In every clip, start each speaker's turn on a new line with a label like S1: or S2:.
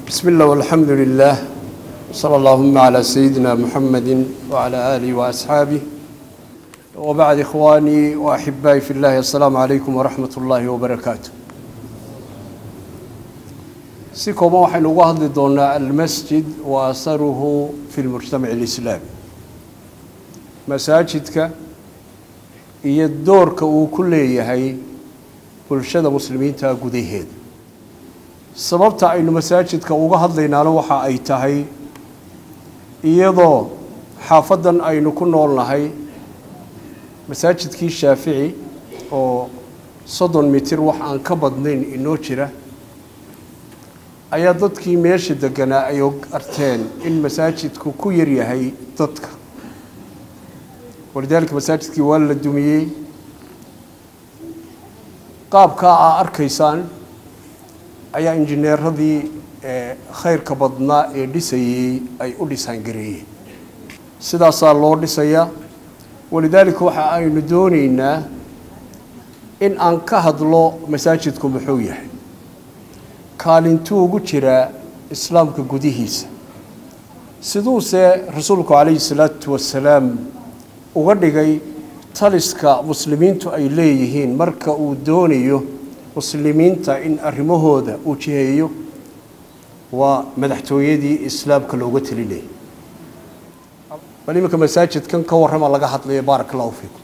S1: بسم الله والحمد لله صلى اللهم على سيدنا محمد وعلى آله وأصحابه وبعد إخواني وأحبائي في الله السلام عليكم ورحمة الله وبركاته si kooban waxaynu uga hadli doonaa almasjid wa asaruhu fi lmujtamac alislaami masaajidka iyo doorka uu ku leeyahay bulshada muslimiinta gudaheeda sababta aynu masaajidka uga hadlaynaana waxa ay tahay iyadoo xaafadan aynu ku noolnahay masaajidkii shaafici oo soddon mitir wax aan ka badnayn inoo jira ayaa dadkii meesha deganaa ay arteen in masaajidku ku yaryahay dadka walidaalika masaajidkii waa la dumiyey qaabkaa aa arkaysaan ayaa injineeradii khayrka badnaa ee dhisayey ay u dhisaangareeyeen sidaasaa loo dhisayaa walidaalika waxa aynu doonaynaa in aan ka hadlo masaajidku muxuu yahay kaalintuu ugu jiraa islaamka gudihiisa siduuse rasuulku calayhi salaatu wasalaam uga dhigay taliska muslimiintu ay leeyihiin marka uu doonayo muslimiinta in arrimahooda uu jiheeyo waa madaxtooyadii islaamka looga telinayay bal iminka masaajidkan ka warrama laga hadlayo baaraka allahu fiikum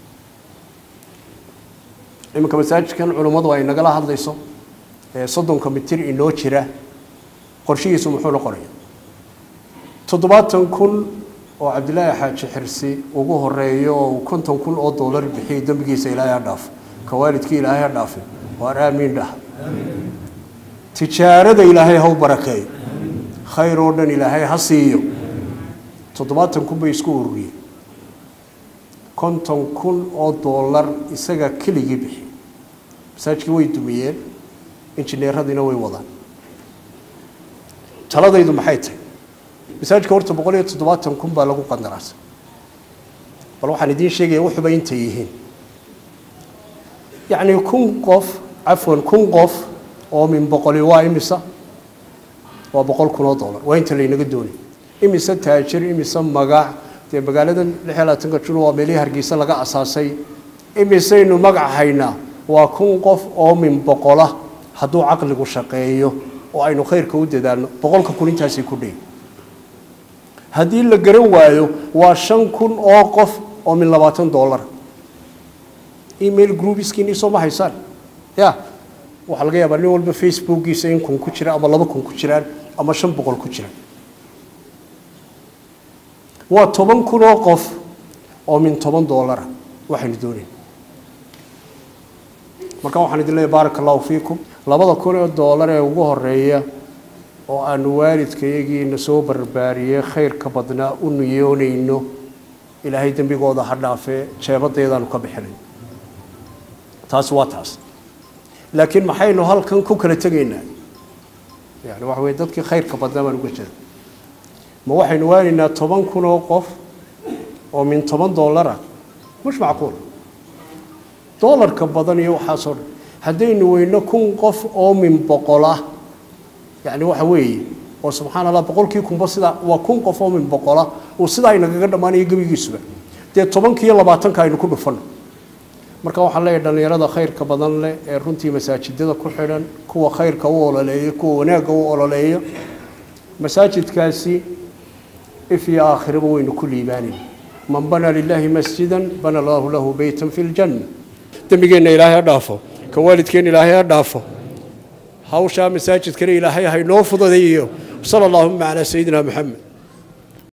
S1: iminka masaajidkan culummadu ay nagala hadlayso soddonka mitir inoo jira qorshihiisu muxuu noqonaya toddobaatan kun oo cabdilaahi xaaji xirsi ugu horeeyo oo konton kun oo dollar bixiyay dembigiisa ilaahay ha dhaafo ka waalidkii ilaahay ha dhaafay waar aamiin dhah tijaarada ilaahay ha u barakeeyo khayr oo dhan ilaahay ha siiyo toddobaatan kun bay isku ururiyeen konton kun oo dollar isaga keligii bixiyay masaajidkii way dumiyeen injineeradiina way wadaan taladaydu maxay tahay masaajidka horta boqol iyo toddobaatan kun baa lagu qandaraasay bal waxaan idiin sheegaya wuxuba intay yihiin yacni kun qof cafwan kun qof oo min boqoli waa imisa waa boqol kun oo dollar waa inta laynaga doonay imise taajir imise magac dee magaaladan lix iyo labaatanka jun waa meelihii hargeysa laga asaasay imisaynu magac haynaa waa kun qof oo min boqola hadduu caqligu shaqeeyo oo aynu khayrka u dadaalno boqolka kun intaasay ku dhey haddii la garan waayo waa shan kun oo qof oo min labaatan dollar email groupiskiini soo ma haysaan ya waxaa laga yaabaa nin walba facebookiisa in kun ku jira ama laba kun ku jiraan ama shan boqol ku jiraan waa toban kun oo qof oo min toban dollara waxaynu doonayn marka waxaan idin leeyahy baaraka allahu fiikum labada kun oo dollar ee ugu horeeya oo aanu waalidkayagiina soo barbaariyey khayrka badnaa u niyoonayno ilaahay dembigooda ha dhaafee jeebadeedaanu ka bixinay taasi waa taas laakiin maxaynu halkan ku kala tegaynaa yani waxa weye dadkii khayrka badnaa baan uga jeeda ma waxaynu waanaynaa toban kun oo qof oo min toban dollara mush macquul dollarka badan iyo waxaasoo dhan haddaynu weyno kun qof oo min boqolah yani waxa weeye oo subxaana allah boqolkii kunba sidaa waa kun qof oo min boqola uu sidaa inagaga dhammaanayo gebigiisuba dee tobankiiyo labaatanka aynu ku dhufanno marka waxaan leeyahay dhallinyarada khayrka badan leh ee runtii masaajidada ku xidhan kuwa khayrka u ololeeya kuwa wanaagga u ololeeya masaajidkaasi if iyo aakhiraba waynu ku liibaanayna man bana lilaahi masjidan bana allahu lahu beytan fi ljanna dembigeenna ilaahay ha dhaafo ka waalidkeenna ilaahay ha dhaafo hawshaa masaajidkana ilaahay haynoo fududeeyo sala allahuma calaa sayidina maxamed